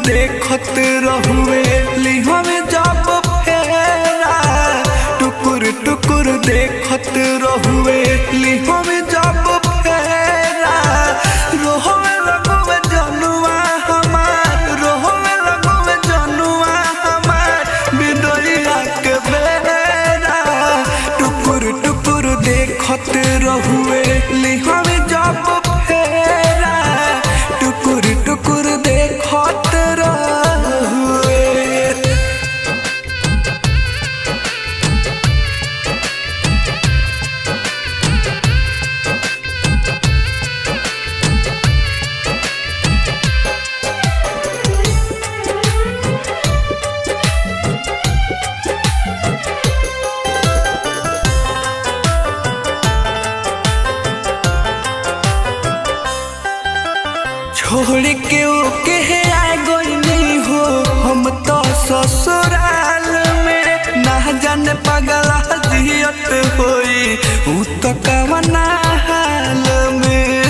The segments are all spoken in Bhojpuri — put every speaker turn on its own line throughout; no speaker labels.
देखत रहुए लिहवे जब फेरा टुकुर टुकुर देखत रहुए लिहवे जब फेरा रोहवे लगवे जनुआ हमार रोहवे लगवे जनुआ हमार बिदोइया के बेरा टुकुर टुकुर देखत रहुए लिहवे जब फेरा टुकुर टुकुर देखत रहुए छोड़ के ओके है आ गईनी हो हम तो ससुराल में ना जाने पगला जियत होई ऊ तो कवना हाल में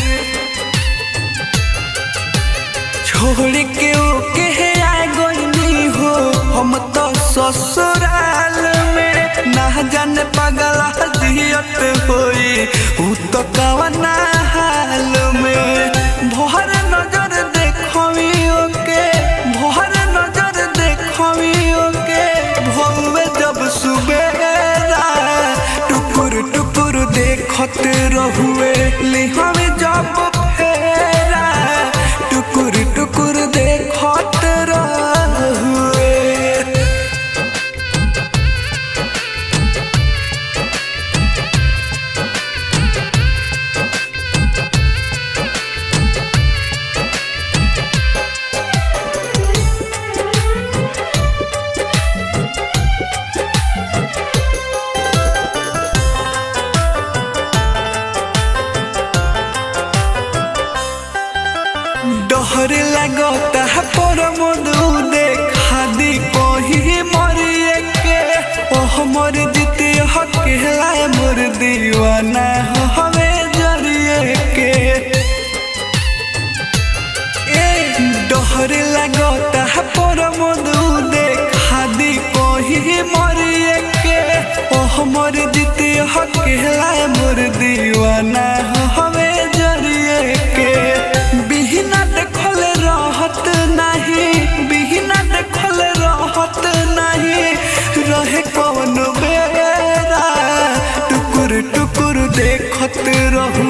छोड़ के ओके है आ गईनी हो हम तो ससुराल में ना जाने पगला जियत होई ऊ तो कवना हाल में भोहर नजर देखवी ओके भोहर नजर देखवी ओके भोवे जब सुबेरा टुकुर टुकुर देखत रहुए लिहवे जब फेरा टुकुर टुकुर देखत रहुए डहर लगता है पर मधु देखा दी कहीं मरिए के ओ हमर जीते हकेला मोर दीवाना हो हमें जरिए के ए डहर लगता है पर मधु देखा दी कहीं मरिए के ओ हमर जीते हकेला मोर दीवाना हो हमें जरिए के बिहना देखल रहत नहीं बिहना देखल रहत नहीं रहे कौन बेरा टुकुर टुकुर देखत रहू